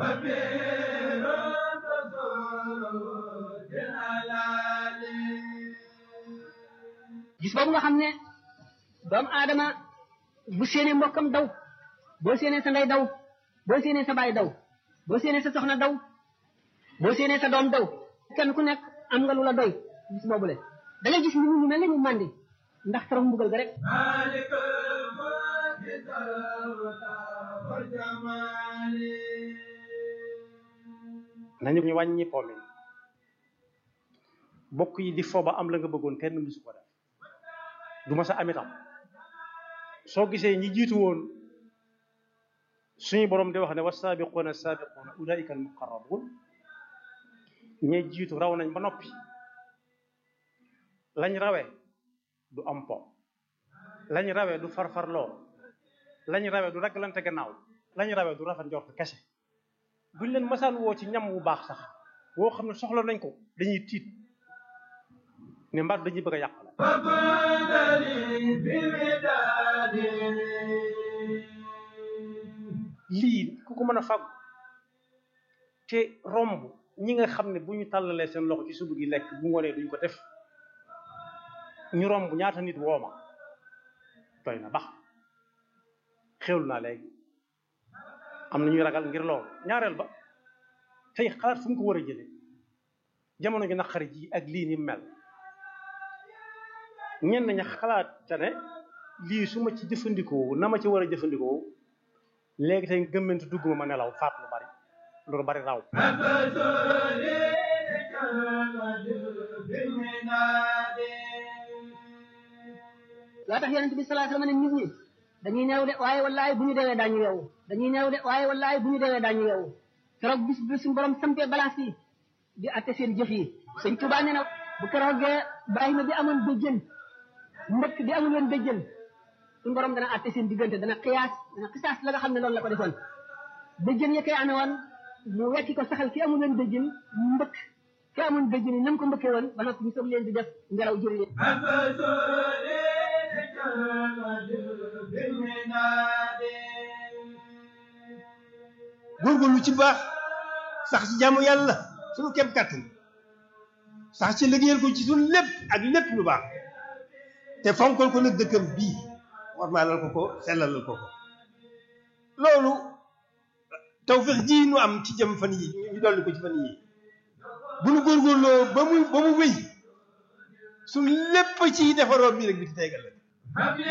gis boobu nga xam ne doomu aadama bu séenee mbokkam daw boo séenee sa ndey daw boo séenee sa baay daw boo séenee sa soxna daw boo séenee sa doom daw kenn ku nekk am nga lu la doy gis boobu le da ngay gis ni ñu mel ne ñu màndi ndax torox mbugal ga rek nañu ñu wàññi po mi bokk yi di fo ba am la nga bëggoon kenn musu ko def du ma sa am itam soo gisee ñi jiitu woon suñu borom di wax ne wasaabiquuna saabiquuna ulaika almuqarrabuun ñe jiitu raw nañ ba noppi lañ rawee du am po lañ rawee du farfarloo lañ rawee du ragalante gannaaw lañ rawee du rafet njort kese buñ leen masaan woo ci ñam wu baax sax woo xam ne soxla nañ ko dañuy tiit ne mbaat dañuy bëgg a yàq la lii ku ko mën a fàggu te romb ñi nga xam ne bu ñu tàllalee seen loxo ci suba gi lekk bu ngoonee duñ ko def ñu romb ñaata nit wooma doy na bax xewlu naa léegi am na ñuy ragal ngir loolu ñaareel ba tey xalaat fu mu ko war a jële jamono ji naqari ji ak lii ni mel ñenn ña xalaat ca ne lii su ma ci jëfandikoo na ma ci war a jëfandikoo léegi tey gëmmentu dugg ma ma nelaw faat lu bari lu bari raw loo tax yonent bi sallallahu alayhi wasallam ne nit ñi dañuy neew de waaye wallaay bu ñu deewee daañu yeewu dañuy neew de waaye wallaay bu ñu deewee daañu yeewu keroog bis bi suñu borom sampee balance yi di atte seen jëf yi sëñ Tuubaa nee na bu keroogee Ibrahima bi amoon béjjën mbëkk bi amul woon béjjën suñu borom dana atte seen diggante dana xiyaas dana xisaas la nga xam ne loolu la ko defoon béjjën ya koy amee woon mu wekki ko saxal ki amul woon béjjën mbëkk ki amul béjjën yi nam ko mbëkkee woon ba noppi ñu soog leen di def ngelaw jëri leen góorgóorlu ci baax sax ci jaamu yàlla suñu kem kàttan sax ci liggéeyal ko ci suñu lépp ak lépp lu baax te fonkal ko nag dëkkam bii war maa lal ko ko sellalal ko ko loolu tawfeex ji nu am ci jëm fan yi ñu dolli ko ci fan yi bu nu góorgóorloo ba mu ba mu wéy suñu lépp ci defaroon bii rek bi ci tegal la